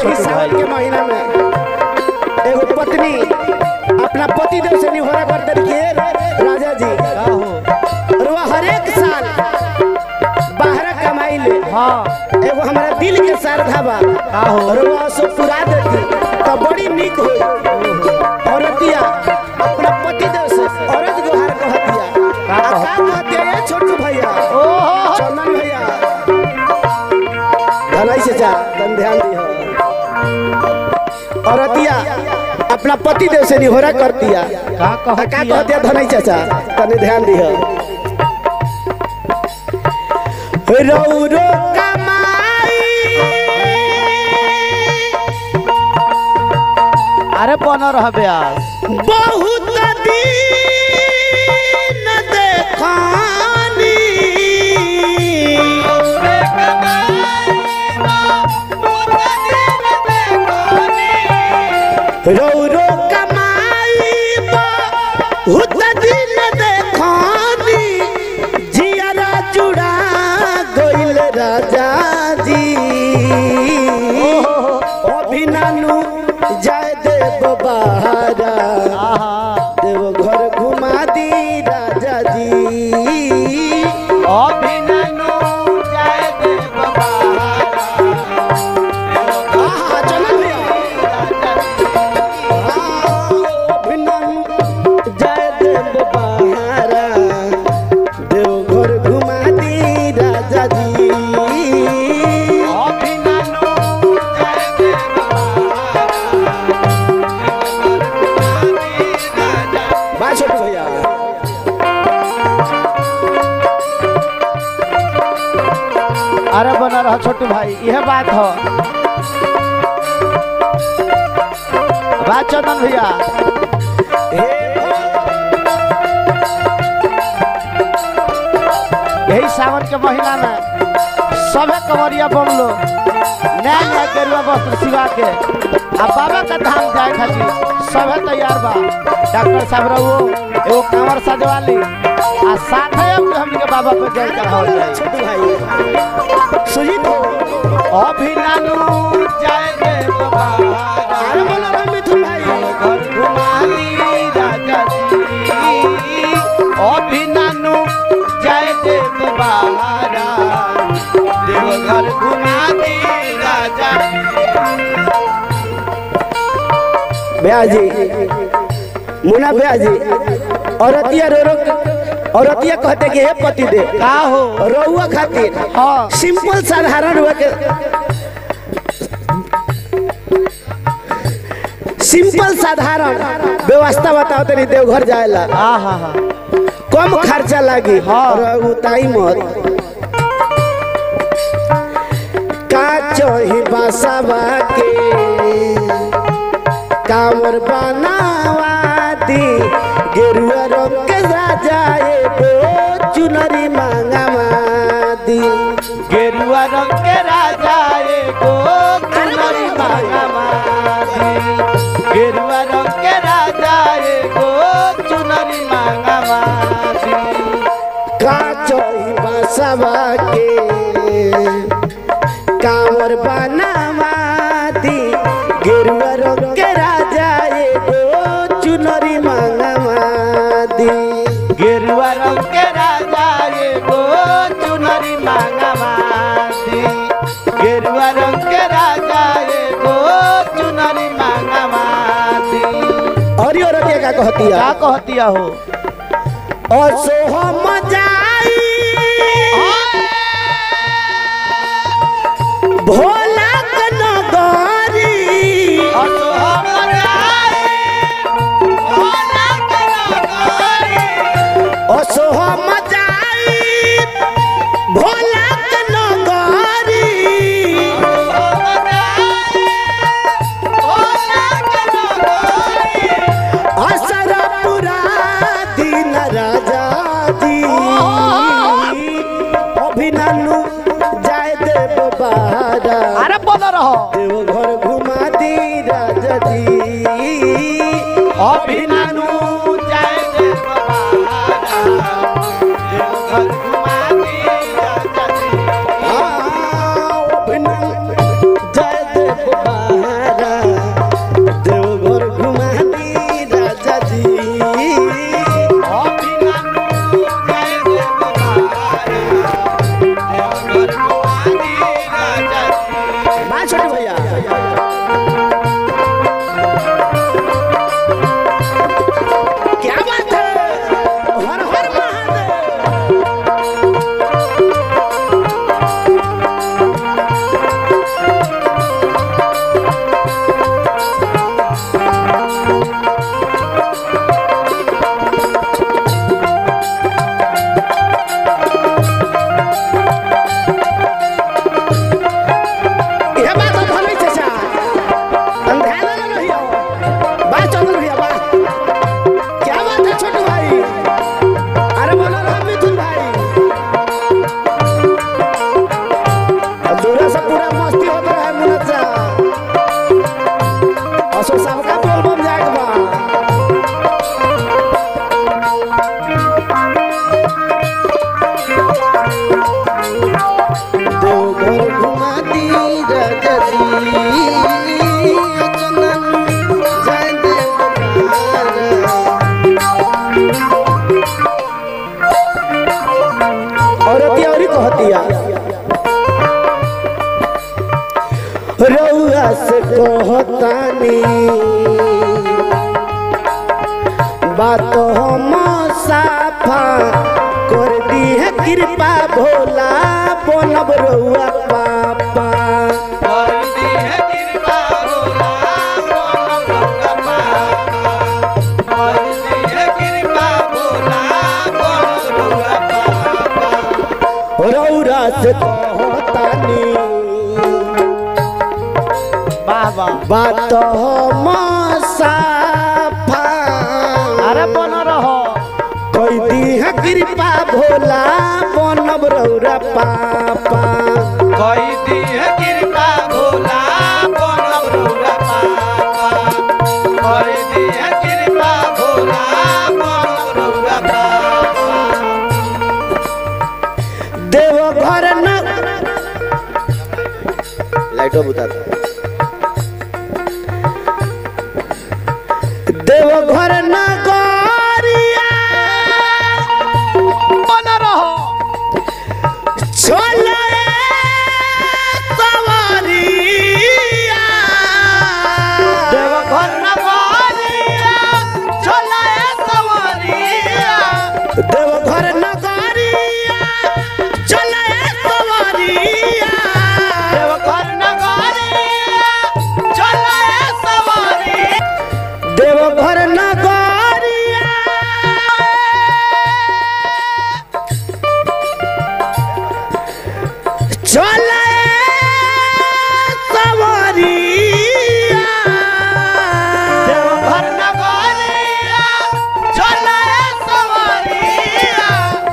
छोटू सावन भाई के महीना में एगो पत्नी अपना पति देव से निहोरा करते रहिए राजा जी का हो और वह हर एक साल बाहर कमाई ले हाँ एगो हमारा दिल के श्रद्धा बा का हो और वह सब पुरा देती तो बड़ी निक हो औरतिया अपना पति देव से औरत गुहार कहतिया का आ का कहतिया ये छोटू भैया ओहो चंदन भैया धनाई से जा तन ध्यान दी औरतिया अपना पति देव से निहोरा करतिया का आ का कहतिया कहतिया धनाई चाचा तने ध्यान दी रौरो कमाई अरे बन रह ब्यास बहुत दिन देखानी रौरो कमाई बहुत दिन देखानी जियारा जुड़ा गइल राजा जी अभिनानु जय देव बहारा आहा देव घर घुमा दी राजा जी अभिननु जय देव बहारा आहा, चलन भैया। आहा, अभिननु जय देव बहारा देव घर घुमा दी राजा जी अभिननु जय देव बा छोटू भैया अरे बना रहा छोटू भाई यह बात हो बात चंदन भैया हे यही सावन के महीना में सभे कमरिया बम लो नया नया गेरुआ वस्त्र सिवा के आ बाबा का धाम जाए खातिर सभे तैयार बा डॉक्टर साहब रहो एगो कांवर सजवा ली आ साथे अब हमनी के बाबा पे जय चढ़ावल जाए छोटू भाई सुजीत हो अभिनानु जय देव अरे बहारा बोलो रे मिथुन भाई घर घुमाली राजा जी अभिनानु जय देव बहारा देव घर घुमाली राजा ब्याह जी मुना ब्याह जी औरतिया रो रो औरतिया कहते कि हे पति दे का हो रहुआ खातिर हाँ सिंपल साधारण हुआ के सिंपल साधारण व्यवस्था बताओ तनी देवघर जाएला हाँ हाँ हाँ कम खर्चा लागी हाँ। और उताई मत का चही बासावा के कांवर बनावा दी गेरुआ रंग के राजा एगो चुनरी मांगावा दी गेरुआ रंग के राजा एगो चुनरी मांगामादी गेरुआ रंग के राजा एगो चुनरी मांगामादी का चही बासावा के कांवर बनावा दी गेरुआ रंग के राजा एगो चुनरी मांगावा दी गेरुआ रंग के राजा एगो चुनरी मांगामादी गेरुआ रंग के राजा एगो चुनरी मांगामादी और यो रतिया का कहतिया का कहतिया हो असो हम जाई भोला के नगरी असो हम जाए भोला के नगरी असो हम जाई भोला के नगरी असरा पूरा दिन राजा जी अभिननु जाय देव बहारा अरे बोल रहो देव घर घुमा दी राजा जी अभिनानु जय जय हाँ, अभिननु जय देव बहारा कहतिया रउआ से कहतानी बात हम साफा कर दी है कृपा भोला बनब रउआ पापा रउरा से कहतानी वाह वाह बात हम साफा अरे बन रहो कोई दी है कृपा भोला बनब रउरा पापा देव घर न लाइटो बुता देव घर न गरिया बन रहो छोले सवारिया देवघर नगरिया चलाए सवारिया देव घर न गरिया चले सवारिया देवघर नगरिया चलाए सवारिया देव घर न गरिया चले सवारिया देवघर नगरिया चलाए सवारिया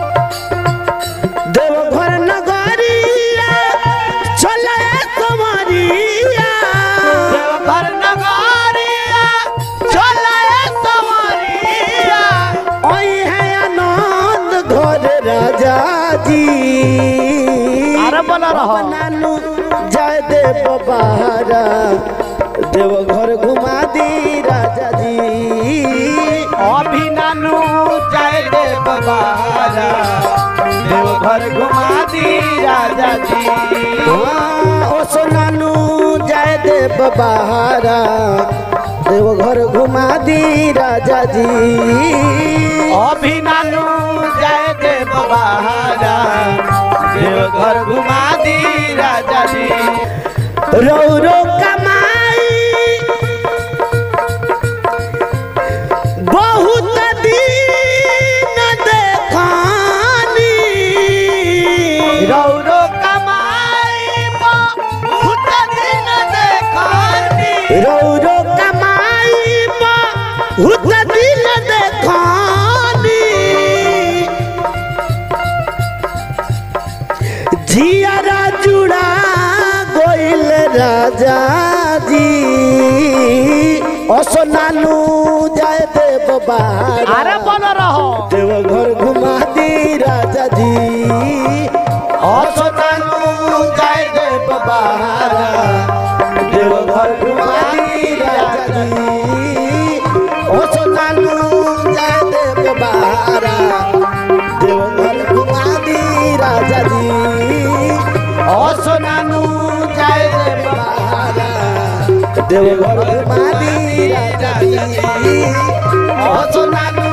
देव घर न गरिया चले सवारिया देवघर नगरिया चलाए सवारिया ओई है आनंद घर राजा जी अरे बन रहो नानू जय देव बहारा देव घर घुमा दी राजा जी अभी नानू जय देव बहारा देवघर घुमा दी राजा जी हाँ, ओ सो नानू जय देव बहारा देव घर घुमा दी राजा जी अभी नानू जय देव बहारा देवघर घुमा दी राजा जी रौरो कमाई बहुत दिन देखानी रौरो कमाई बहुत दिन देखानी रौरो कमाई बहुत दिन देखानी जियारा जुड़ा गोइल राजा जी असो नानू जय देव बारा अरे बन रहो देव घर घुमा दी राजा जी असो नानू जय देव बहारा देवघर घुमा दी राजा जी असो नानू जय देव बारा देवघर घुमा दी राजा जी असो नानू जय देव बहारा देवघर घुमा दी राजा जी असो नानू